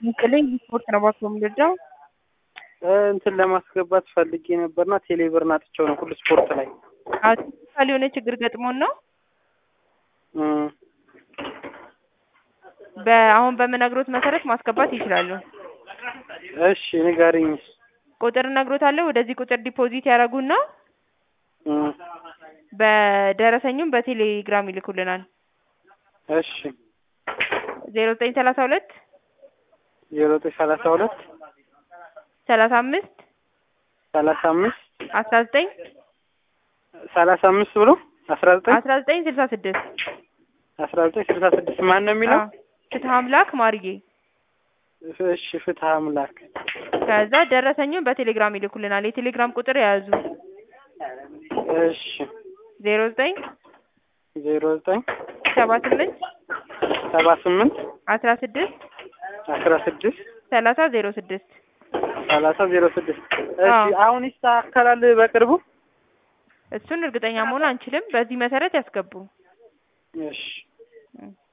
ይስጥልኝ ስፖርት ነው ባክዎ የምንረዳው? እንትን ለማስገባት ፈልጌ ነበርና ቴሌብር አጥቼው ነው ሁሉ ስፖርት ላይ አርቲፊሻል የሆነ ችግር ገጥሞን ነው። እም፣ በአሁን በምነግሮት መሰረት ማስገባት ይችላሉ። እሺ ንገሪኝ። ቁጥር እነግሮታለሁ። ወደዚህ ቁጥር ዲፖዚት ያደርጉና እም፣ በደረሰኙም በቴሌግራም ይልኩልናል። እሺ ዜሮ ዘጠኝ ሰላሳ ሁለት ዜሮ ዘጠኝ ሰላሳ ሁለት ሰላሳ አምስት ሰላሳ አምስት አስራ ዘጠኝ ሰላሳ አምስት ብሎ አስራ ዘጠኝ አስራ ዘጠኝ ስልሳ ስድስት አስራ ዘጠኝ ስልሳ ስድስት ማን ነው የሚለው? ፍትህ አምላክ ማርዬ። እሺ ፍትህ አምላክ። ከዛ ደረሰኙን በቴሌግራም ይልኩልናል። የቴሌግራም ቁጥር የያዙ እሺ ዜሮ ዘጠኝ ዜሮ ዘጠኝ ሰባ ስምንት ሰባ ስምንት አስራ ስድስት አስራ ስድስት ሰላሳ ዜሮ ስድስት ሰላሳ ዜሮ ስድስት እሺ አዎ። አሁን ይስተካከላል በቅርቡ? እሱን እርግጠኛ መሆን አንችልም። በዚህ መሰረት ያስገቡ። እሺ